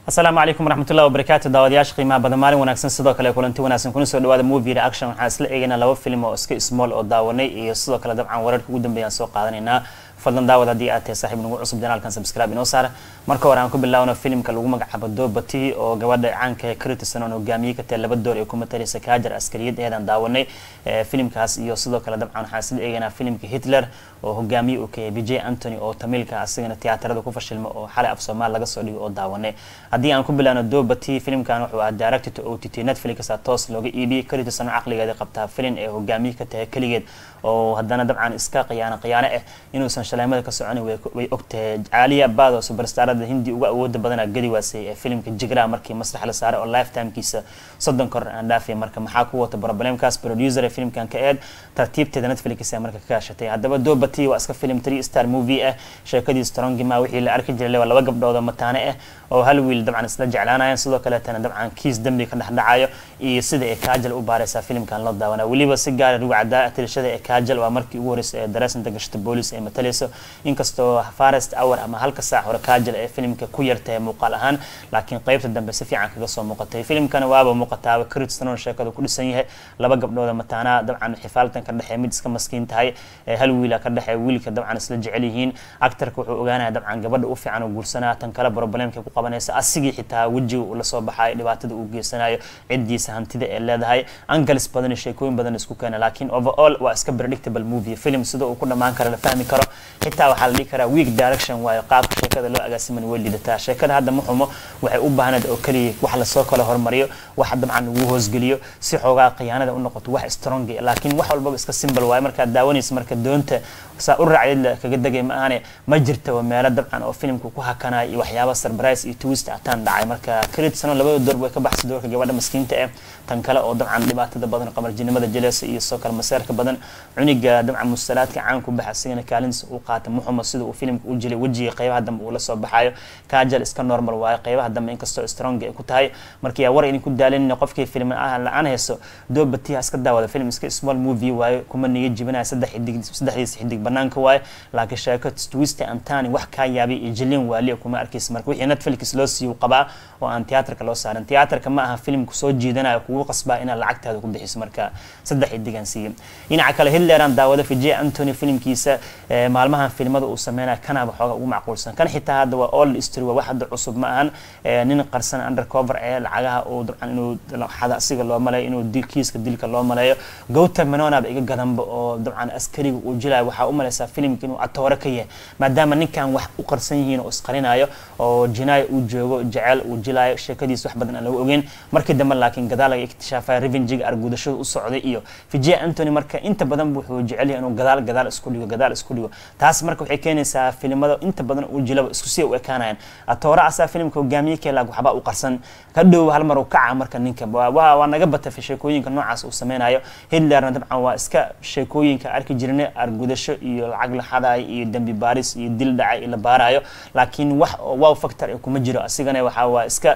asalaamu calaykum waraxmatullahi wabarakaatu daawadayaasha qiimaha badan maalin wanaagsan sidoo kale kulanti wanaagsan kuna soo dhawaada movie reaction waxaan isla eegaynaa laba film oo iska small oo daawanay iyo sidoo kale dabcan wararka ugu dambeeyaan soo qaadanaynaa fadlan daawad haddii aad tahay saaxiib nagu cusub janaalkan subscribe inoo saara marka hore aan ku bilaawno filimka lagu magacaabo doobati oo gabadha caanka ee critisan oo hogaamiyey ka tahay laba door ee ku mataleysa kaajar askariyad eedaan daawanay filimkaas iyo sidoo kale dabcan waxaan isla eegaynaa filimka hitler oo hogaamiye uu ka yahay vijay antony oo tamilka asigana tiyaatarada ku fashilma oo xalay af soomaal laga soo dhigo oo daawanay haddii aan ku bilaawno doobati filimkan wuxuu ahaa directed to o t t netflix toos looga iibiyey critisan oo caqligeeda qabtaa filin ee hogaamiye ka tahay keligeed oo haddana dabcan iska khiyaano khiyaano ah inuusan shaleemada ka socon way ogtahay caaliya baad oo superstarada hindi uga awooda badanaa gadi waasay ee filimka jigra markii masrax la saaray oo lifetimekiisa soddon kor aan dhaafay marka maxaa ku wata problemkaas producer ee filimkan ka eed tartiibteeda netflix ee marka ka kaashatay haddaba doobati waa iska film three star movie ah sheekadii strongima wixii la arki jiray waa laba gabdhood oo mataane ah oo hal wiil dabcan isla jeclaanayaan sidoo kaleetana dabcan kiis dambi ka dhexdhacayo iyo sida ee kaajal u baaraysaa filimkan loo daawanaa weliba si gaara rugu cadaa tirashada ee kaajal waa markii ugu horreysay ee dareesinta gashata boolis ay matalayso inkastoo farest hour ama halka saac hore kaajal ee filimka ku yartahay muuqaal ahaan laakiin qeybta dambe si fiican kaga soo muuqatay filimkana waaba muuqataaba critstone sheekada ku dhisan yahay laba gabdhooda mataanaa dabcan xifaaltan ka dhexee mid iska maskiin tahay hal wiila ka dhexee wiilka dabcan isla jecel yihiin actarka wuxuu ogaanaya dabcan gabadha u fiican oo guursanaa tan kale problemka ku qabanaysa asigii xitaa wejiga uu lasoo baxayo dhibaatada uu geysanayo cidiisa hantida ee leedahay angles badan iyo sheekooyin badan isku keena laakiin overall waa iska predictable movie film sida uu ku dhammaan karo la fahmi karo xitaa waxaa la dhihi karaa week direction waayo qaabka sheekada loo agaasiman way lidataa sheekada hadda ma xumo waxay u baahnayd oo keliya wax lasoo kala hormariyo wax dabcan ugu hoosgeliyo si xoogaa khiyaanada u noqoto wax strong laakiin wax walbaba iska simple waayo markaad daawanaysa marka doonta saa u raacdeed kaga degay ma ahane ma jirta meelo dabcan oo filimka ku hakanaya iyo waxyaaba surprise iyo twist ataan dhacay marka creditsano labada door way ka baxsay doorka gabadha maskiinta ah tan kale oo dabcan dhibaatada badan qamarjinimada jaleesa iyo soo kale maseerka badan cuniga dabcan mustalaadka caan ku baxa asigana kaalintiisa uu qaata muxuma sida uu filimka u jilay wejiga qeybaha dambe uu la soo baxayo kaajal iska normal waayo qeybaha dambe inkastoo strong ay ku tahay marka yaa war idin ku daalinina qofkii film la-aan hayso doobatiha iska daawada film iska small movie waayo kuma niga jibinaya saddex xidig saddexdiisa xidig banaanka waayo laakiin sheeko twist antani wax kaa yaabay iyo jilin waaliya kuma arkaysa marka wixii netflix loo siiyo qabaa oo aan tiyaatarka loo saaran tiyaatarka ma aha filimku soo jiidanayo kugu qasbaa inaad lacagtaada ku bixiso marka saddex xidigan siiyo dhinaca kale hitleraan daawada vijay antony filimkiisa maalmahan filimada uu sameynaya kanaba xooga ugu macquulsan kan xitaa hadda waa all story waa wax hadda cusub ma ahan nin qarsan undercover ee lacagaha uu dabcan inuu xada asiga loo maleeyo inuu kiiska dilka loo maleeyo gowta menonaba iga gadanba oo dabcan askariga uu jilayo waxaa u malaysaa filimka inuu atoore ka yahay maadaama ninkan wax u qarsan yihiin oo isqarinayo oo jinaayo uu joogo jecel uu jilayo sheekadiis wax badan aan lagu ogeyn markii dambe laakiin gadaal laga iktishaafaya revenjiga argudashada u socday iyo vijay antony marka inta badan wuxuu jecel yahay inuu gadaal gadaal isku dhigo gadaal isku dhigo taas marka waxay keenaysaa filimada inta badan uu jilaba isku sii u ekaanayaan atoore asaa filimka hogaamiye keelaag waxba u qarsan ka dhow hal mar uu kaca marka ninka waa naga bata sheekooyinka noocaas uu sameynayo hitlerna dabcan waa iska sheekooyinka arki jirnay argudasho iyo lacag la xadayo iyo dembi baaris iyo dil dhacay iyo la baarayo laakiin wax wow factor kuma jiro asigana waxaa waa iska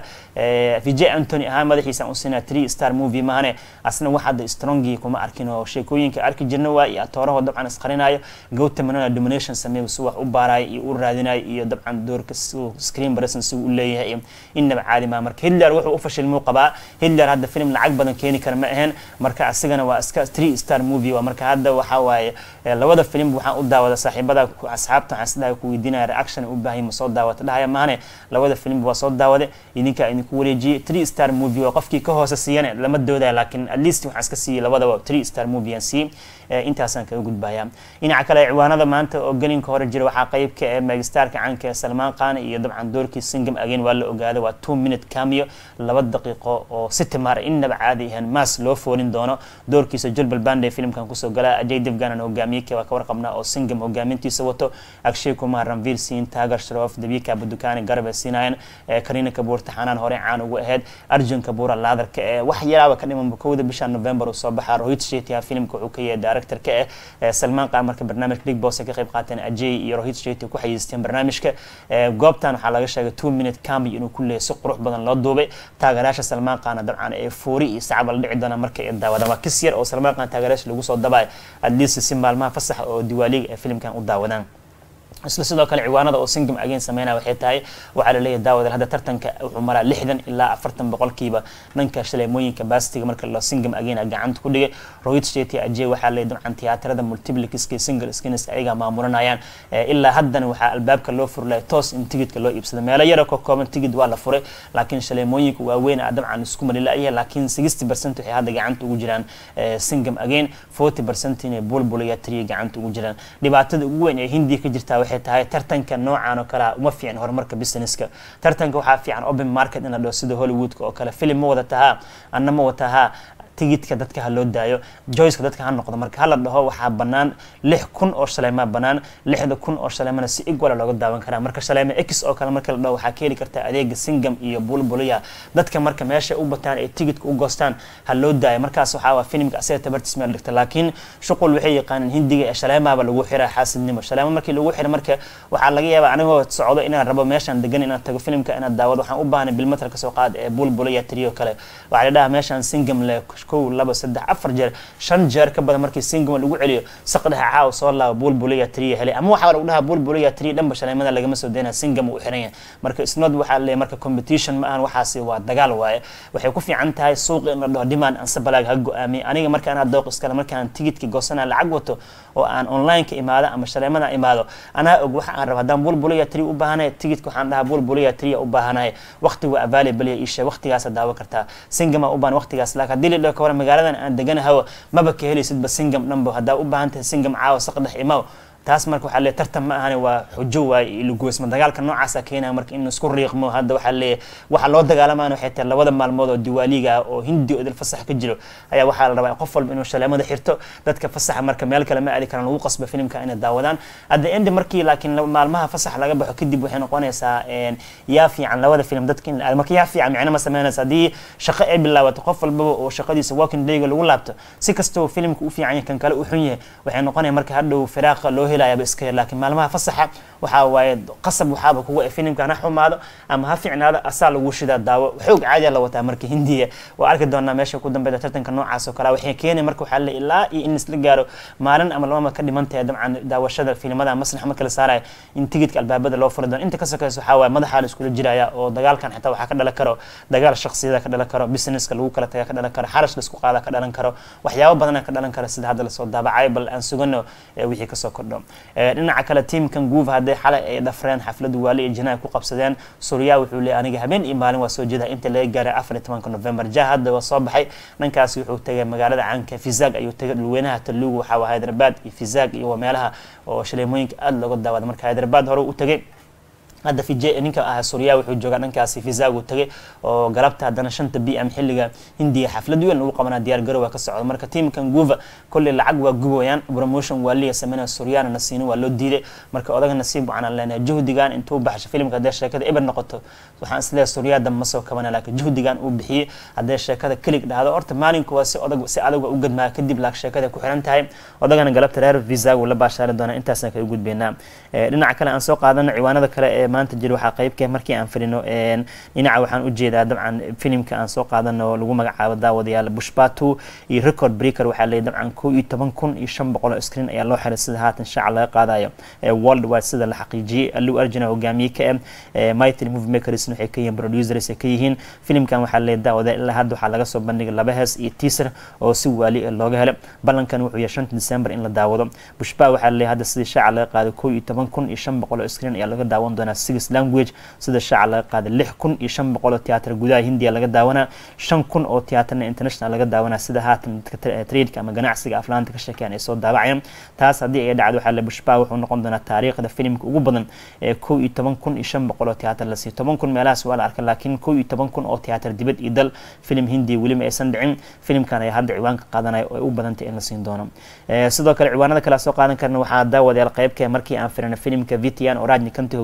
vijay antony ahaan madaxiisa u siinaa three star movie maahane asna wax hadda strongi kuma arkin oo sheekooyinka arki jirna waa iyo atooraho dabcan isqarinayo gowta manona domination sameeyo si wax u baarayo iyo u raadinayo iyo dabcan doorka screen presence si u leeyahay innaba caadi maa marka hitler wuxuu u fashilmuu qabaa hitler hadda film lacag badan keeni kara ma ahayn marka asigana waa iska three star movie waa marka hadda waxaa waaye labada film waxaan u daawada saaxiibada asxaabta waxaan sidaha ku weydiinaya reaction u baahay ma soo daawata dhahaya maahane labada film waa soo daawade idinka idinku wareejiyey three star movie waa qofkii ka hoose siiyana lama doodaya laakiin at least waxaan iska siiyey labadaba three star movie aan siiyey intaasaan kaga gudbaya dhinaca kale ciwaanada maanta oo gelinka hore jira waxaa qeyb ka ee megastarka caanka ee salmaan khan iyo dabcan doorkii singam again waa la ogaaday waa two minute cameo laba daqiiqo oo si timaara innaba caadi ahaan maas loo foolin doono doorkiisa julbal bande filimkan kusoo gala ajay devganan hogaamiyeka waa ka warqabnaa oo singam hogaamintiisa wato akshay kumar ranvir siin taagar shrof dabika badukani garbe siinayan karina kabuur taxanaan hore caan ugu ahayd arjun kabuura laadarka ee wax yaraaba ka dhimanba kowda bisha november uu soo baxaa rohit shetia filimka wuxuu ka yahay directorka eh salmaan qaan marka barnaamijka big boss ay ka qayb qaateen ajay iyo rohit sheti ku xayiisteen barnaamijka goobtan waxaa laga sheegay two minute cambi inuu ku leeyahay si qurux badan loo duubay taageerayaasha salmaan qaana dabcan ee foori iyo sacba la dhici doona marka ay daawadaan waa kis yar oo salmaan qaan taageerayaasha lagu soo dabaay at least si maalmaha fasaxa oo diwaaliga ee filimkan u daawadaan isla sidoo kale ciwaanada oo singam again sameynaya waxay tahay waxaa laleeyahay daawadal hadda tartanka wuxuu maraa lixdan ilaa afartan boqolkiiba dhanka shaleemooyinka baastiga marka la singam again gacanta ku dhigay rohit shetty ajay waxaa leeyahay dabcan tiyaatarada multiplixiska single skins ayaga maamulanayaan ilaa haddana waxaa albaabka loo furlaya toos in tigidka loo iibsado meelo yara ka kooban tigid waa la furay laakiin shaleemooyinka waaweyn a dabcan isku malilaya laakiin sixty percent waxay hadda gacanta ugu jiraan singam again forty percent inay bulbulaya triya gacanta ugu jiraan dhibaatada ugu weyn ee hindiya ka jirtaa waxay tahay tartanka noocan oo kalea uma fiican horumarka businesska tartanka waxaa fiican open market in la dhaho sida hollywoodka oo kale filim ma wada tahaa anna ma watahaa tigidka dadka ha loo daayo joyceka dadka ha noqdo marka hala dhaho waxaa banaan lix kun oo shaleemaa banaan lixda kun oo shaleemana si igwala looga daawan karaa marka shaleema x oo kale marka la dhaho waxaa ka heli kartaa adeega singam iyo bulbuliya dadka marka meesha u bataan ee tigidka u goostaan ha loo daayo markaas waxaa waa filimka asaga tabartiis meel dhigta laakiin shuqul waxay yaqaaneen hindiga ee shaleemaaba lagu xiraa xaasidnimo shaleemo markii lagu xira marka waxaa laga yaabaa anigoo socdo inaan rabo meeshaan degan inaan tago filimka inaan daawado waxaan u baahnay bilmeter kasoo qaad ee bulbuliya tiriyo kale waxaa la dhahaa meeshaan singam le kow laba saddex afar jeer shan jeer ka badan markii singama lagu celiyo saqdhexa caaw soo laaba bulbuliya triya helay ama waxaa lagu dhahaa bulbuliya triya dhanba shaleemada lagama soo daynaya singam uu xiran yahay marka isnod waxaa leeyahay marka competition ma ahan waxaasi waa dagaal waaye waxay ku fiican tahay suuqa in la dhaho demand ansabalaag ha go-aamiye aniga marka anaa dooq iskale markaan tigidki goosana lacag wato oo aan online-ka imaado ama shaleemada imaado anaa og waxa aan rabo haddaan bulbuliya triya u baahanahay tigidka waxaan dhahaa bulbuliya triya u baahanahay waqtigu available isha waqtigaasa daawo kartaa singama u baahan waqtigaas laakiin haddii la dhaho ka waran magaaladan aan deganahawo maba ka helaysidba singam dhanbo haddaa u baahan tahay singam caawa saqdhex imaw taas marka waxaa leeyahy tartan ma ahani waa xujo waaye iyo lugoysma dagaalka noocaasa keenaya marka in isku riiqmo hadda waxaa leeyahay waxa loo dagaalamaan waxay tahay labada maalmood oo diwaaliga ah oo hindi oo idil fasax ka jiro ayaa waxaa la rabaa qof walba inuu shaleemada xirto dadka fasaxa marka meel kale ma aadi karaan lagu qasba filimka inay daawadaan hadda endi markii laakiin maalmaha fasax laga baxo kadib waxay noqonaysaa yaa fiican labada film dadka in marka yaa fiican micno ma sameynaysa haddii shaqo ay bilaabato qof walbaba oo shaqadiisa working dayga lagu laabto si kastoo filimka u fiican yahay kan kale u xun yahay waxay noqonaya marka hadhow firaaqa loo helayaaba iska yar laakiin maalmaha fasaxa waxaa waaye qasab waxaaba kuga e filimkan ha xumaado ama ha fiicnaado asaa lagu shidaa daawo xoog caadiya la wataa marka hindiya waa arki doonaa meesha ku dambeyda tartanka noocaas oo kale waxay keenay marka waxaa le ilaa iyo in isla gaaro maalin ama lamama ka dhiman tahay dabcan daawashada filimada masrax marka la saaraya in tigidka albaabada loo furi doono inta ka sokeysa waxaa waaye madaxaa la iskula jiraya oo dagaalkan xitaa waxaa ka dhalan karo dagaal shaksiyada ka dhalan karo businesska lagu kala taga ka dhalan karo xarash la isku qaada ka dhalan karo waxyaabo badana ka dhalan karo sida hadda lasoo daabacay bal aan sugano wixii kasoo kordho dhinaca kale tiamkan guuva hadday xalay ay dhafreen xafladu waali iyo jinaha ku qabsadeen suuriya wuxuu leeyahy aniga habeen iyo maalin waa soo jeeda inta laga gaaray afar iyo tobanka november jah hadda waa soo baxay dhankaasi wuxuu tegay magaalada caanka fizag ayuu tegay dhulweynaha talugu waxaa waa hyderabad iyo fizag iyo meelaha oo shaleemooyinka aada looga daawada marka hyderabad hore u tegay hadda fij ninka ah suuriya wuxuu joogaa dhankaasi fizagu tagay oo galabta haddana shanta b m xilliga hindiya xaflad weyn lagu qabanaa diyaar garowa ka socda marka tiamkan guva kolley lacag waa gubooyaan promotion waa liga sameynaya suuriyaana nasiino waa loo diiday marka odaga nasiib waxaan leenahay juhdigan intuu baxsho filimka haddee sheekada eber noqoto waxaan isleeyahay suuriyaada ma soo kabana laakiin juhdigan uu bixiyey haddee sheekada kelig dhahdo horta maalinku waa si odag si adag waa u gadmaa kadib laak sheekada ku xiran tahay odagana galabta reer vizagu la baashaari doona intaasna kaga gudbeynaa dhinaca kale aan soo qaadano ciwaanada kale ee maanta jira waxaa qeybka markii aan filino dhinaca waxaan ujeedaa dabcan filimka aan soo qaadano lagu magacaabo daawadayaal bushbatu iyo record breaker waxaa leeyahy dabcan kow iyo toban kun iyo shan boqol oo screen ayaa loo xiray sida haatan shaaca laga qaadayo world wide sida la xaqiijiyey allu arjuna hogaamiye ka eh mytry movie makers waxay ka yihiin producers ay ka yihiin filimkan waxaa leeyahy daawada ilaa hadda waxaa laga soo bandhigay laba hees iyo teaser oo si waali looga helay ballankan wuxuu yahay shanta december in la daawado bushba waxaa leeyahy hadda sidii shaaca laga qaaday kow iyo toban kun iyo shan boqol oo screen ayaa laga daawan doonaa six language sida shaaca laga qaaday lix kun iyo shan boqol oo tiyaatar gudaha hindiya laga daawanaa shan kun oo tiyaatarna international laga daawanaa sida haatan dadka tradeka ama ganacsiga aflaanta ka sheekeyan ay soo daabacayaan taas haddii ay dhacdo waxaa le bushba wuxuu noqon doonaa taariikhda filimka ugu badan ee kow iyo toban kun iyo shan boqol oo tiyaatar la siiyo toban kun meelahaas waa la arkay laakiin kow iyo toban kun oo tiyaatar dibad iyo dal filim hindiya weliba aysan dhicin filimkan ayaa hadda ciwaanka qaadanaya oo ay u badantay in la siin doono sidoo kale ciwaanada kale soo qaadan karna waxaa daawadayaal qeybka markii aan firina filimka vitian oo rajni kanti hogaamiye ka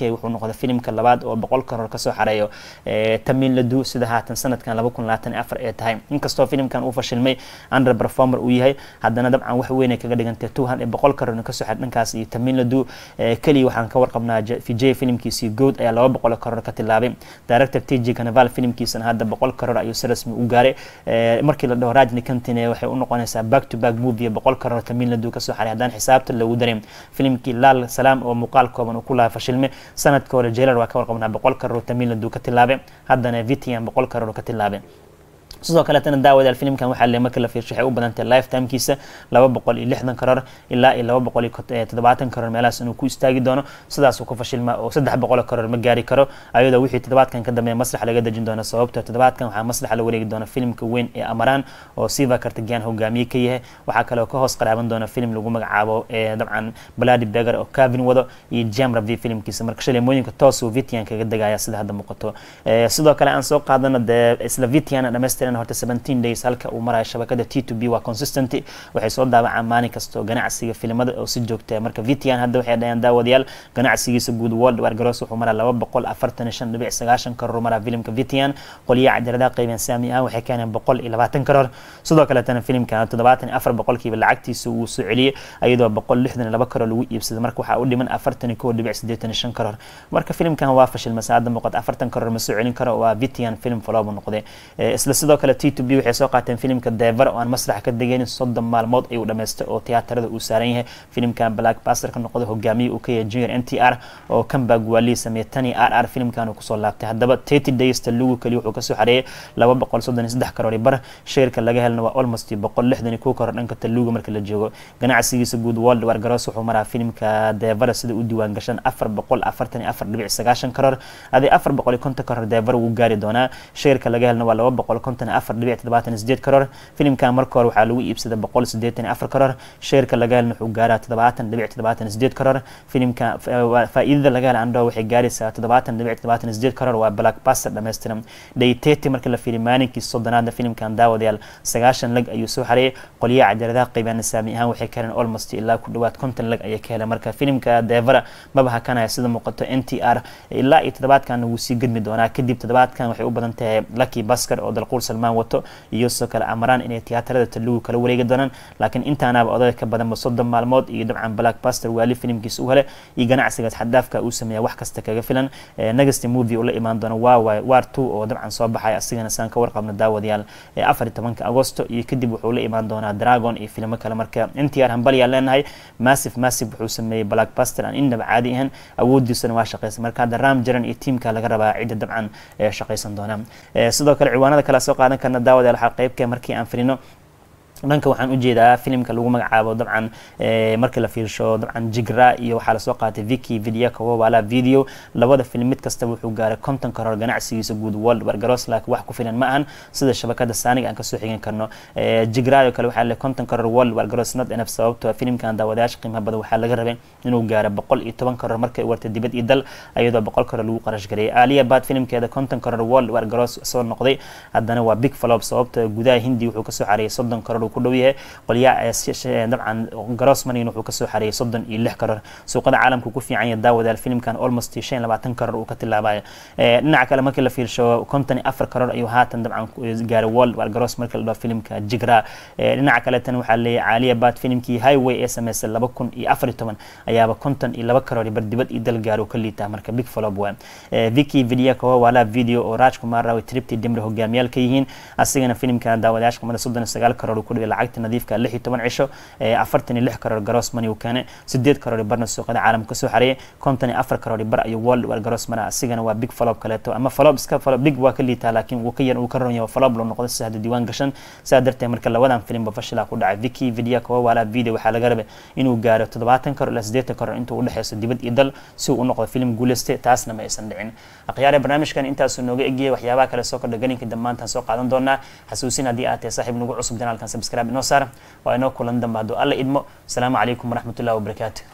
k wuxuu noqday filimka labaad oo boqol karoor kasoo xareeyo tamil ladu sida haatan sanadkan laba kun labaatan afar ee tahay inkastoo filimkan uu fashilmay under performer uu yahay haddana dabcan wax weyn ay kaga dhigantay tuhan ee boqol karoor kasoo xir dhankaas iyo tamil ladu keliya waxaan ka warqabnaa vijay filimkiisii good ayaa laba boqol karoor ka tilaabay director tj canaval filimkiisana hadda boqol karoor ayuu si rasmi u gaaray markii la dhaho rajni kantine waxay u noqonaysaa back to back movie boqol karoor tamil ladu kasoo xaray haddaan xisaabta lagu darin filimkii laal salaam oo muuqaal kooban uu ku lahaa fashilme sanadka hore jeelar waa ka warqabnaa boqol karoor tamil ladu ka tilaabay haddana vitian boqol karoor ka tilaabay sidoo kaleetana daawadaal filimkan waxaa le marka la fiirsho waxay u badantay lifetimekiisa laba boqol iyo lixdan karoor ilaa iyo laba boqol iyo toddobaatan karoor meelahaas inuu ku istaagi doono sidaasuu ku fashilma oo saddex boqol karoor ma gaari karo ayadoo wixii toddobaadkan ka dambeeya maslax laga dejin doono sababto toddobaadkan waxaa maslaxa la wareegi doona filimka weyn ee amaraan oo siva kartagian hogaamiye ka yahay waxaa kale oo ka hoos qaraaban doona filim lagu magacaabo dabcan baladi beger oo cavin wado iyo jam ravi filimkiisa marka shaleemooyinka toosuu vitian kaga degaya sida hadda muuqato sidoo kale aan soo qaadano dee isla vitian dhammaystiran horta seventeen days halka uu marayo shabakada t to b waa consistent waxay soo daawacaan maalin kastoo ganacsiga filimada oo si joogta marka vitian hadda waxay dhaheen daawadayaal ganacsigiisa guud world war garoos wuxuu maraa laba boqol afartan iyo shan dhibic sagaashan karoor maraa filimka vitian qoliyaha cadiradaha qaybeen saami ahaan waxay keeneen boqol iyo labaatan karoor sidoo kaleetana filimkan toddobaatan iyo afar boqolkiiba lacagtiisa uu soo celiyey iyadoo boqol lixdan iyo laba karoor lagu iibsaday marka waxaa u dhiman afartan iyo kow dhibic siddeetan iyo shan karoor marka filimkan waa fashil masaada muuqata afartan karoor ma soo celin karo waa vitian film faloobu noqday isla sidoo kale t to b waxay soo qaateen filimka dever oo aan masrax ka degeynin soddon maalmood ayuu dhamaystay oo tiyaatarada uu saaran yahay filimkan black baster ka noqday hogaamiye uu ka yahay junior n t r oo kambag waalii sameeyey tani r r filimkan uu kusoo laabtay haddaba thirty days talugu kaliya wuxuu kasoo xareeyay laba boqol soddon iyo saddex karoor bar sheerka laga helna waa almost boqol lixdan iyo kow karoor dhanka taluga marka la joogo ganacsigiisa guud world war garoos wuxuu maraa filimka dever sida u diiwaan gashan afar boqol afartan iyo afar dhibic sagaashan karoor adii afar boqol iyo konton karoor dever wuu gaari doonaa sheerka laga helna waa laba boqol konton iyo afar dhibic toddobaatan sideed karoor filimkan marka hore waxaa lagu iibsaday boqol sideetan iyo afar karoor sheerka laga helna wuxuu gaaraa toddobaatan dhibic toddobaatan sideed karoor filimka faa'iidada laga hela andho waxay gaaraysaa toddobaatan dhibic toddobaatan sideed karoor waa black baster dhammaystiran dayteti marka la fiiriy maalinkii soddonaadna filimkan daawadayaal sagaashan lag ayuu soo xareeyay qolyaha cadiradaha qaybaan saami ahaan waxay ka heleen almost ilaa ku dhawaad konton lag ayay ka heleen marka filimka devera maba hakanaya sida muuqato n t r ilaa iyo toddobaadkan wuu sii gedmi doonaa kadib toddobaadkan waxay u badan tahay lucky basker oo dalquur salmaan wato iyo sidoo kale amaraan inay tiyaatarada talugu kala wareegi doonaan laakiin intaanaaba odayga ka badanba soddon maalmood iyo dabcan black baster waali filimkiisa u hele iyo ganacsigaas xadaafka uu sameeya wax kasta kaga filan next movie uu la imaan doono waawaay war two oo dabcan soo baxay asigana saan ka warqabno daawadayaal afar iyo tobanka agosto iyo kadib wuxuu la imaan doonaa dragon iyo filimo kale marka n t r hambalyaan leenahay massive massive wuxuu sameeyey black baster aan innaba caadi ahayn awoodiisana waa shaqeysa marka hadda ram jaran iyo tiimka laga rabaa cidda dabcan shaqeysan doona sidoo kale ciwaanada kale soo qaadan karna daawadayaal waxaa qeybka markii aan filino dhanka waxaan ujeedaa filimka lagu magacaabo dabcan markii la fiirsho dabcan jigra iyo waxaa lasoo qaatay viki vidyako wala video labada film mid kastaba wuxuu gaaray konton karoor ganacsigiisa guud world wargaros laakiin wax ku filan ma ahan sida shabakada saaniga aan kasoo xigan karno jigra oo kale waxaa le konton karoor world wargaros not enough sababto filimkan daawadayaasha qiimaha badan waxaa laga rabay inuu gaaro boqol iyo toban karoor markay wartay dibad iyo dal iyadoo boqol karoor lagu qarash gareeyay aaliya baad filimkeeda konton karoor world wargaros soo noqday haddana waa big flop sababto gudaha hindi wuxuu kasoo xareeyay soddon karoor ku dhow yahay qolyaha dabcan grossmanin wuxuu kasoo xareeyay soddon iyo lix karoor suuqada caalamka ku fiican yahay daawadayaal filimkan almost shan labaatan karoor uu ka tilaabayo dhinaca kale markii la fiirsho konton iyo afar karoor ayuu haatan dabcan gaaray world war gross markii la dhaho filimka jigra dhinaca kaleetana waxaa leeyahay caaliya baad filimkii highway ee sameysay laba kun iyo afar iyo toban ayaaba konton iyo laba karoor bar dibad iyo dal gaaro ka liitaa marka big flop waa viki vidyako wala video oo raj kumar rawi tripti dimri hogaamiyaal ka yihiin asigana filimka daawadayaasha qamada soddon iyo sagaal karoor uu ku dhigay lacagta nadiifka lix iyo toban cisho afartan iyo lix karoor garoos mani uu keenay sideed karoor barna suuqada caalamka kasoo xareeyay konton iyo afar karoor bar ayuu world war garoos mara asigana waa big flop kaleeto ama flop iska flop big waa ka liitaa laakiin wuu ka yar uu ka ron yahay flop loo noqday si hadda diiwaan gashan sidaa darteed marka labadan filimba fashilaa ku dhacay viki vidya kawa wala video waxaa laga rabay inuu gaaro toddobaatan karoor ilaa sideetan karoor intuu udhexeyso dibad iyo dal si uu u noqdo filim guuleyste taasna ma aysan dhicin akhyaare barnaamijkan intaasuu nooga egiyay waxyaabaha kale soo kordha galinka dhammaantaan soo qaadan doonaa xasuusin haddii aad tahay saaxiib nagu cusub janaalkan subscribe inoo saar waa inoo kulan dambe hadduu alla idmo asalaamu calaykum waraxmatullahi wabarakaatu